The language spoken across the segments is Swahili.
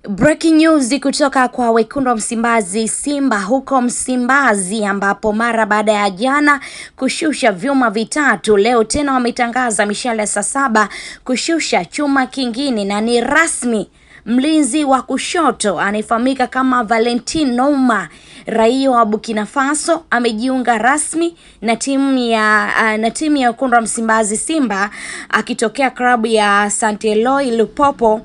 Breaking news kutoka kwa wekundu wa Msimbazi Simba huko Msimbazi, ambapo mara baada ya jana kushusha vyuma vitatu, leo tena wametangaza mishale ya saa saba kushusha chuma kingine, na ni rasmi mlinzi wa kushoto anayefahamika kama Valentin Nouma raia wa Burkina Faso amejiunga rasmi na timu ya uh, na timu ya wekundu wa Msimbazi Simba akitokea klabu ya Saint Eloi Lupopo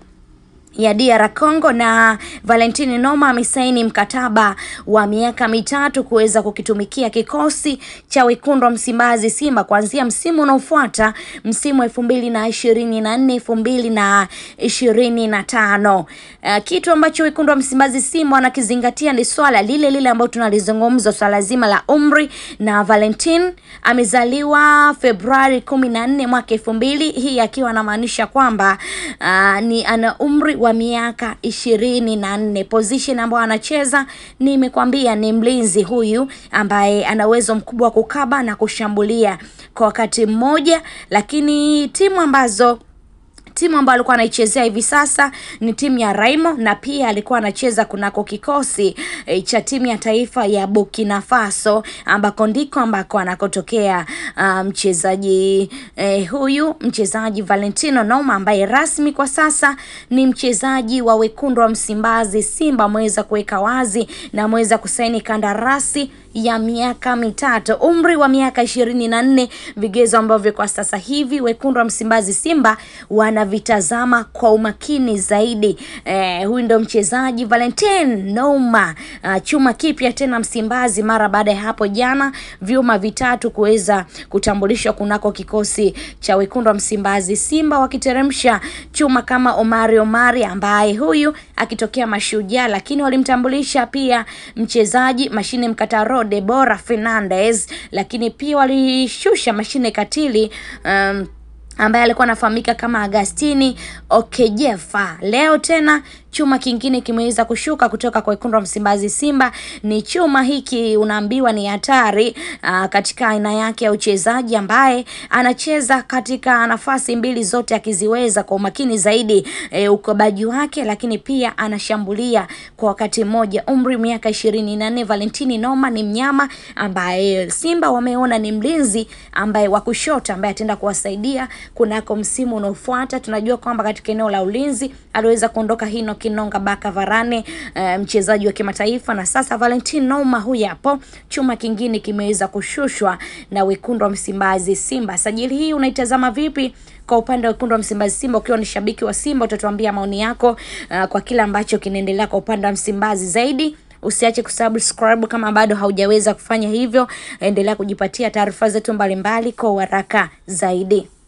ya DR Congo na Valentini Noma amesaini mkataba wa miaka mitatu kuweza kukitumikia kikosi cha wekundu wa Msimbazi Simba kuanzia msimu unaofuata msimu elfu mbili na ishirini na nne elfu mbili na ishirini na tano. Uh, kitu ambacho wekundu wa Msimbazi Simba wanakizingatia ni swala lile lile ambalo tunalizungumza, swala zima la umri, na Valentin amezaliwa Februari kumi na nne mwaka elfu mbili hii akiwa anamaanisha kwamba uh, ni ana umri wa miaka ishirini na nne. Position ambayo anacheza nimekwambia ni mlinzi huyu ambaye ana uwezo mkubwa wa kukaba na kushambulia kwa wakati mmoja, lakini timu ambazo timu ambayo alikuwa anaichezea hivi sasa ni timu ya Raimo na pia alikuwa anacheza kunako kikosi e, cha timu ya taifa ya Burkina Faso ambako ndiko ambako anakotokea uh, mchezaji e, huyu mchezaji Valentino Noma ambaye rasmi kwa sasa ni mchezaji wa wekundu wa Msimbazi Simba, ameweza kuweka wazi na ameweza kusaini kandarasi ya miaka mitatu, umri wa miaka ishirini na nne, vigezo ambavyo kwa sasa hivi wekundu wa Msimbazi Simba wanavitazama kwa umakini zaidi. Eh, huyu ndo mchezaji Valentin Nouma, uh, chuma kipya tena Msimbazi mara baada ya hapo jana vyuma vitatu kuweza kutambulishwa kunako kikosi cha wekundu wa Msimbazi Simba, wakiteremsha chuma kama Omari Omari ambaye huyu akitokea Mashujaa, lakini walimtambulisha pia mchezaji mashine mkataro Debora Fernandez, lakini pia walishusha mashine katili um, ambaye alikuwa anafahamika kama Agastini Okejefa. Leo tena chuma kingine kimeweza kushuka kutoka kwa wekundu wa Msimbazi Simba. Ni chuma hiki unaambiwa ni hatari aa, katika aina yake ya uchezaji, ambaye anacheza katika nafasi mbili zote akiziweza kwa umakini zaidi e, ukobaji wake, lakini pia anashambulia kwa wakati mmoja. Umri miaka ishirini na nne. Valentini Noma ni mnyama ambaye Simba wameona ni mlinzi ambaye wa kushoto ambaye ataenda kuwasaidia kunako msimu unaofuata. Tunajua kwamba katika eneo la ulinzi aliweza kuondoka Hino Kinonga Baka Varane, uh, mchezaji wa kimataifa, na sasa Valentin Nouma huyu hapo, chuma kingine kimeweza kushushwa na wekundu wa Msimbazi Simba. Sajili hii unaitazama vipi? Kwa upande wa wekundu wa Msimbazi Simba, ukiwa ni shabiki wa Simba, utatuambia maoni yako uh, kwa kile ambacho kinaendelea kwa upande wa Msimbazi zaidi. Usiache kusubscribe kama bado haujaweza kufanya hivyo. Endelea kujipatia taarifa zetu mbalimbali kwa haraka zaidi.